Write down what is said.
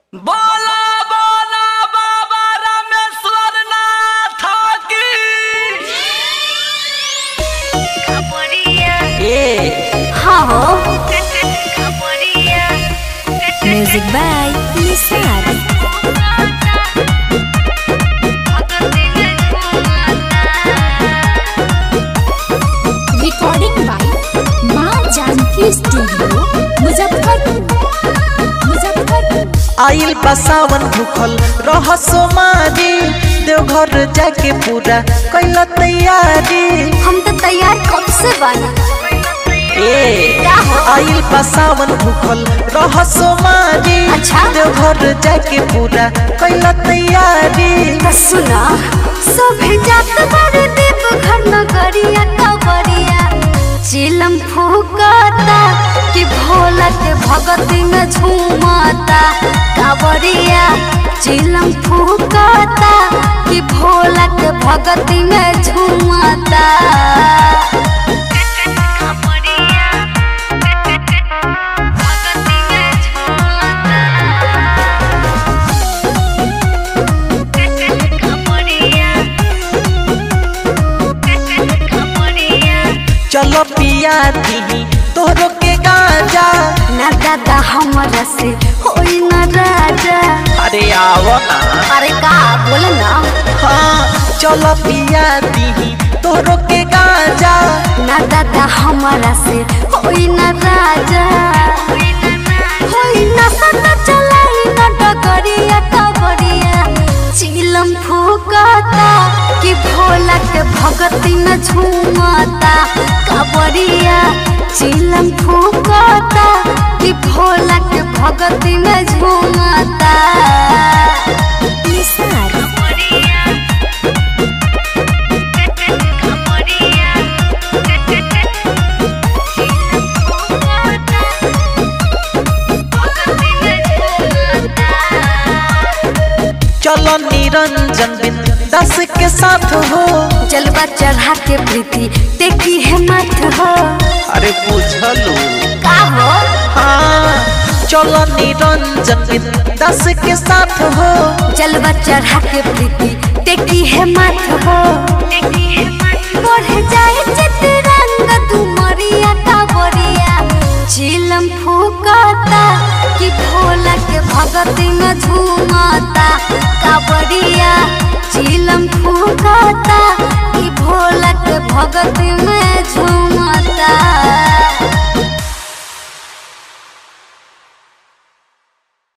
बोला बोला बाबा रामेश्वर नाथ की ए हाँ हो music by Nisar recording by माँ जानकी स्टूडियो मुजफ्फरपुर मुजफ्फरपुर आइल बा सावन भूखल रह सोमारी देवघर जाके पूरा कैल तैयारी हम तो तैयार कब से बना ए का हो? आइल बा सावन भूखल रह सोमारी अच्छा। देवघर जाके पूरा कैल तैयारी तो सुना सभे जात बारे देव घर नगरिया कबरिया चिलम फूकता कि भोला के भगती में झूमता कावरिया चिलम फूकता कि भोला के भगती में झूमता चलो पिया दी तोहरो के गांजा ना दादा हमरा से होई ना राजा अरे आवो ना अरे का बोल ना हाँ चलो पिया दी तोहरो के गांजा ना दादा हमारा से होई ना राजा होई ना सदा चलाई ना डगरिया कबरिया चिलम फूकता कि भोला के भगती न झूमता कबरिया चिलम फूकता कि भोला के भगती न झूमता निसार चलो निरंजन बिन दस के साथ हो जलवा चढ़ा के प्रीति देखी है मत हो अरे पूछलू का हो हाँ चलो निरंजन बिन दस के साथ हो जलवा चढ़ा के प्रीति देखी है मत हो बढ़ जाए चित्रंग तुमरिया कावरिया चिलम फूकता कि भोला के भगती में झूमता कावरिया चिलम फूकता कि भोला के भगती में झूम